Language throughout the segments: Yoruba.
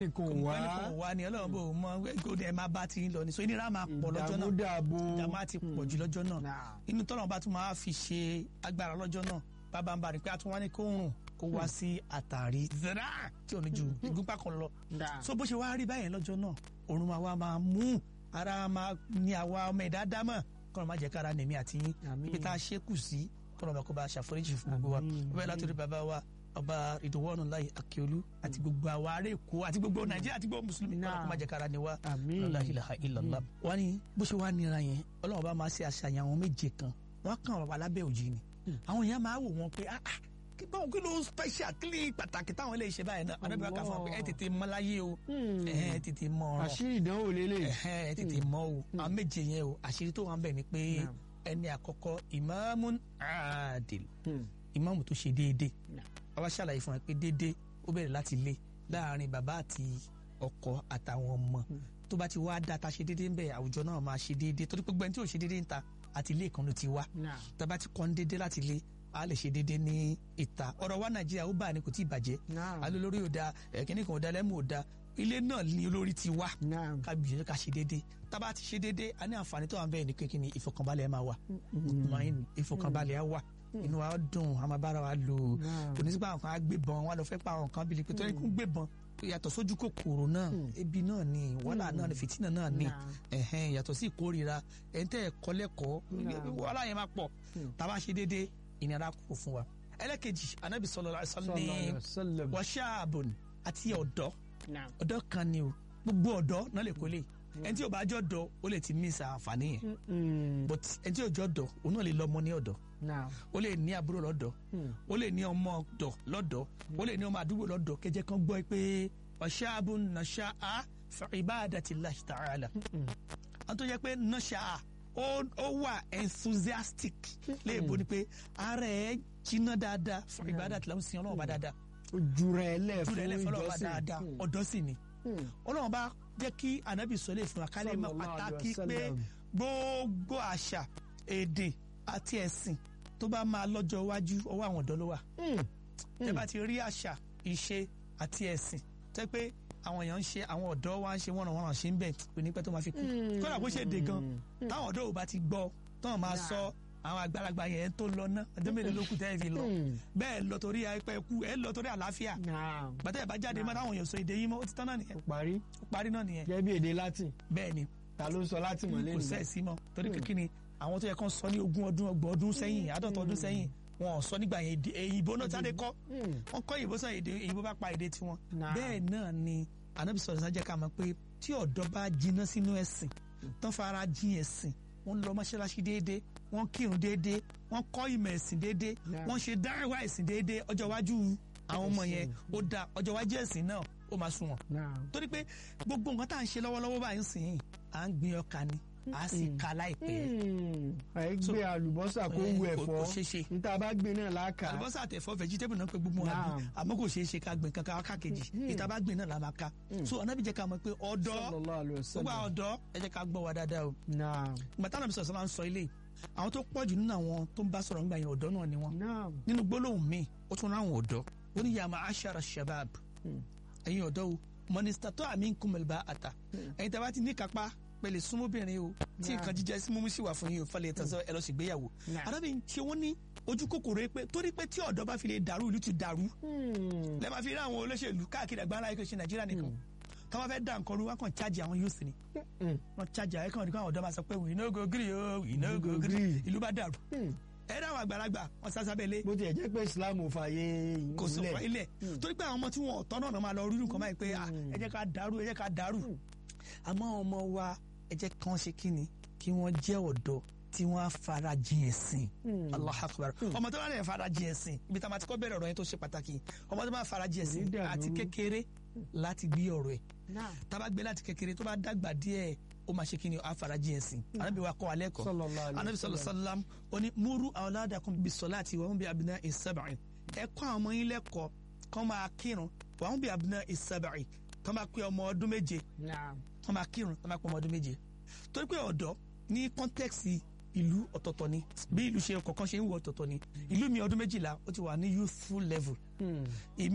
kò wọ́n ní wá kò wá ni ọlọ́run bò mọ gbọ́dọ̀ ẹ máa bá ti ń lọ ní so ìnira máa pọ̀ lọ́jọ́ náà ìdààmúdàbò ìjàmbá ti pọ̀ jù lọ́jọ́ náà Náà. inú tọ́lọ̀ bá tún máa fi ṣe agbára lọ́jọ́ náà bàbá ń bá rí pé a tún wá ní kó rùn kó wá sí àtàrí zera tí ò ní ju ìgúnpá kan lọ Náà. so bó ṣe wá rí báyẹn lọ́jọ́ náà òórùn máa wá máa mú ara máa ní àwa ọmọ ẹ̀dá dámọ̀ kọ́nà má jẹ́ kára nèmi àti yín Àmín. ibi tá a ṣe kù sí kọ́nà bá kó bá ṣàforíjì fún gbogbo wa Àmín. bẹ́ẹ̀ látòrí bàbá wa ọba ìdòwọ́nù láì akíolú àti gbogbo àwa ará èkó àti gbogbo nàìjíríà àti gbogbo mùsùlùmí kọ́nà kó má jẹ́ kára ni wa Àmín. la ilaha illallah. wọ́n ní bó ṣe wá nira yẹn ọlọ́run bá máa ṣe àṣàyàn àwọn méje kan wọ́n kàn wà lábẹ́ òjì ni àwọn èèyàn máa wò wọ́n pé ah ah kí báwo kí ló special kí lè pàtàkì táwọn ilé iṣẹ́ báyìí náà ọ̀dọ́bí wa kà fún wa pé ẹ tètè mọ láyé o Hmm. ẹ tètè mọ ọ̀rọ̀ àṣírí ìdánwò lélẹ̀ ẹ tètè mọ o àwọn méje yẹn o àṣírí tó wà ń bẹ̀ ni pé Naam. ẹni àkọ́kọ́ ìmáàmù àdìl Hmm. ìmáàmù tó ṣe déédéé Naam. wọ́n wá ṣàlàyé fún wa pé déédéé ó bẹ̀rẹ̀ láti lé láàrin bàbá àti ọkọ àtàwọn ọmọ tó bá ti wá dá ta ṣe déédéé ń bẹ̀ àwùjọ náà máa ṣe déédéé torí pé gbẹ́ni tí ò ṣe déédéé ń ta àti ilé kan ló ti wá Náà. tàbá ti kọ́ ń déédéé láti ilé a lè ṣe déédéé ní ìta ọ̀rọ̀ wa nàìjíríà ó bá ní kò tí ì bàjẹ́ Náà. alẹ́ olórí ò da ẹ̀kíní kan ò da lẹ́mú ò da ilé náà ni olórí ti wá Náà. ká gbìyànjú ká ṣe déédéé tábà ti ṣe déédéé a ní àǹfààní tó wà ń bẹ́ẹ̀ ní kékeré ìfọkànbalẹ̀ máa wà mọ̀ọ́yìn ìfọkànbalẹ̀ á wà inú wa dùn a máa bára wa lò Náà. kò ní sí pé àwọn kan á gbébọn wọn lọ fẹ́ pa àwọn kan bíi pé torí kún gbébọn yàtọ̀ sójú kòkòrò náà ebi náà ni wàhálà náà ni fìtínà náà ni Náà. ẹ̀hẹ́n yàtọ̀ sí ìkórira ẹ̀ ń tẹ́ ẹ̀kọ́ lẹ́kọ̀ọ́ wàhálà yẹn máa pọ̀ tábà ṣe déédéé ìnira kò fún wa ẹlẹ́kejì anabi sallallahu alaihi wasallam Sallallahu alaihi ní wasallam. wàṣáàbùn àti ọ̀dọ́ Náà. ọ̀dọ́ kan ni o gbogbo ọ̀dọ́ náà lè kólé ẹni tí ò bá jọ dọ̀ ó lè ti mísà àǹfààní yẹn Hmm. but ẹni tí ò jọ dọ̀ òun náà lè lọ́mọ ní ọ̀dọ̀ Náà. ó lè ní àbúrò lọ́dọ̀ Hmm. ó lè ní ọmọ ọ̀dọ̀ lọ́dọ̀ ó lè ní ọmọ àdúgbò lọ́dọ̀ kẹjẹ kan gbọ́ pé ọ̀ṣáàbùn nasha'a fi ibadatillahi ta'ala àwọn tó yẹ pé nasha'a ó ó wà enthusiastic léèbó ni pé ara ẹ̀ jiná dáadáa fi ibadatillahi ń sin ọlọ́run bá dáadáa ojú rẹ̀ lẹ̀ ojú fún rẹ̀ lẹ́fọ́ ọlọ́run bá ìjọsìn. dáadáa Hmm. ọ̀dọ́ sì ni Hmm. ọlọ́run bá jẹ́ kí anabi sọlẹ̀ fún wa kálẹ̀ mọ́ Sallallahu alaihi pàtàkì pé wasallam. gbogbo àṣà èdè àti ẹ̀sìn tó bá máa lọ́jọ́ iwájú ọwọ́ àwọn ọ̀dọ́ ló wà Hmm. tẹ́ bá ti rí àṣà ìṣe àti ẹ̀sìn tẹ́ pé àwọn èèyàn ń ṣe àwọn ọ̀dọ́ wa ń ṣe wọ́n wọ́n ṣe ń bẹ̀ kò ní pẹ́ tó máa fi kú kódà bó ṣe dé gan táwọn ọ̀dọ́ ò bá ti gbọ́ táwọn máa sọ àwọn àgbàlagbà yẹn tó lọ ná ọjọ́ mélòó ló kù tẹ́ ẹ fi lọ Hmm. bẹ́ẹ̀ lọ torí àìpẹ́ kú ẹ lọ torí àlàáfíà Náà. gbàtẹ́ ẹ̀ bá jáde mọ́ táwọn èèyàn sọ èdè yín mọ́ ó ti tán náà nìyẹn Ó parí ó parí náà nìyẹn gẹ́gẹ́ bí èdè Latin bẹ́ẹ̀ ni ta ló ń sọ Latin mọ́ kò lẹ́nu sẹ́ẹ̀sì mọ́ torí pé kí ni àwọn tó yẹ kán sọ ní ogún ọdún ọgbọ̀n ọdún sẹ́yìn àádọ́ta ọdún sẹ́yìn wọn ò sọ nígbà yẹn èdè èyìnbó náà jáde kọ́ Hmm. wọn kọ́ èyìnbó sọ èdè èyìnbó bá pa èdè tiwọn Nah. bẹ́ẹ̀ náà ni anabi sọ̀rọ̀ sájà ká mọ̀ pé tí ọ̀dọ́ bá jiná sínú ẹ̀sìn tán fara jin ẹ̀sìn wọ́n lọ mọ́ṣáláṣí déédéé wọ́n kírun déédéé wọ́n kọ́ ìmọ̀ ẹ̀sìn déédéé Nah. wọ́n ṣe dáhùn ẹ̀sìn déédéé ọjọ́ iwájú àwọn ọmọ yẹn ó dáa ọjọ́ iwájú ẹ̀sìn náà ó máa sunwọ̀n Náà. torí pé gbogbo nǹkan tá à ń ṣe lọ́wọ́lọ́wọ́ báyìí ń sìn yìí à ń gbin ọkà ni à sì ka láìpẹ́ Hmm. àyè So- gbé àlùbọ́sà kó Eh, wu kò- ẹ̀fọ́ kò ṣeé ṣe. níta bá gbé náà láàkà àlùbọ́sà àtẹ̀fọ́ vegetable náà pé gbogbo wọn àbí Naam. àmọ́ kò ṣeé ṣe ká gbìn kankan wá kákejì ìta bá gbìn náà la máa ká so ọ̀nàbí jẹ́ ká mọ̀ pé ọ̀dọ́ Sallallahu alaihi gbogbo wasallam. àwọn ọ̀dọ́ ẹ jẹ́ ká gbọ́ wa dáadáa o Náà. gbàtà náà sọ̀rọ̀ sọ́la ń sọ ilé àwọn tó pọ̀ jù nínú àwọn tó ń bá sọ̀rọ̀ nígbà yẹn ọ̀dọ́ náà ni wọ́n Náà. nínú gbólóhùn míì ó tún ráwọn ọ̀dọ́ ó ní yàmà ashara shabab ẹ̀yin ọ̀dọ́ o mọ̀nìsítà tó àmì ń kúmọ̀lì bá àtà ẹ̀yin tàbá ti ní kápá pẹ̀lẹ́ súnmọ́bìnrin o tí nǹkan jíjẹ sí mímú sí wà fún yín o falẹ̀ tẹ̀sán ẹ lọ sí ìgbéyàwó Nah. arábìnrin tí wọ́n ní ojú kòkòrò pé torí pé tí ọ̀dọ́ bá fi lè dàrú ìlú ti dàrú Hmm. lẹ́ẹ̀ máa fi rí àwọn olóṣèlú káàkiri àgbáńlá ayé kò ṣe nàìjíríà nìkan tọ́wọ́ fẹ́ dà nǹkan rú wọn kàn chájì àwọn youth ni Hmm. wọn chájì àwọn ẹ̀kan àwọn ọ̀dọ́ máa sọ pé we no go gree o we no go gree gree. ìlú bá dàrú Hmm. ẹ̀rọ àwọn àgbàlagbà wọn sásábẹ́lé bó tiẹ̀ jẹ́ pé Islam ò fààyè kò sọ ìmúlẹ̀. ilẹ̀ torí pé àwọn ọmọ tí wọn ọ̀tọ́ náà máa lọ rírun kan báyìí pé ah, ẹ jẹ́ ká dàrú ẹ jẹ́ ká dàrú àmọ́ àwọn ọmọ wa ẹ jẹ́ kán ṣe kí ni kí wọ́n jẹ́ ọ̀dọ́ tí wọ́n á fara jìn ẹ̀sìn allah akbar ọmọ tó bá lè fara jìn ẹ̀sìn ibi tá a máa ti kọ́ bẹ̀rẹ̀ ọ̀rọ̀ yẹn tó ṣe pàtàkì ọmọ tó bá fara jìn ẹ̀sìn Kò ní dàrú. àti kékeré láti gbé ọ̀rọ̀ ẹ̀ Náà. tá a bá gbé láti kékeré tó bá dàgbà díẹ̀ ó máa ṣe kí ni á fara jìn ẹ̀sìn anábì wa kọ́ alẹ́ kọ́ Sallallahu alaihi anabi sallallahu alaihi wasallam ó ní múrú awladakum bis salati wa hum bi abna'i sab'in ẹ kọ́ àwọn ọmọ yín lẹ́kọ̀ọ́ kọ́ máa kírun wa hum bi abna'i sab'in kọ́ máa pé ọmọ ọdún méje Náà. kọ́ máa kírun kọ́ máa pé ọmọ ọdún méje torí pé ọ̀dọ́ ní kọ́ńtẹ́ksì ìlú ọ̀tọ̀ọ̀tọ̀ ni bí ìlú ṣe kọ̀ọ̀kan ṣe ń wọ ọ̀tọ̀ọ̀tọ̀ ni ìlú mi ọdún méjìlá ó ti wà ní youthful level Hmm. èmi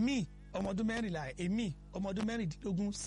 ọmọ ọdún mẹ́rìnlá èmi ọmọ ọdún mẹ́rìndínlógún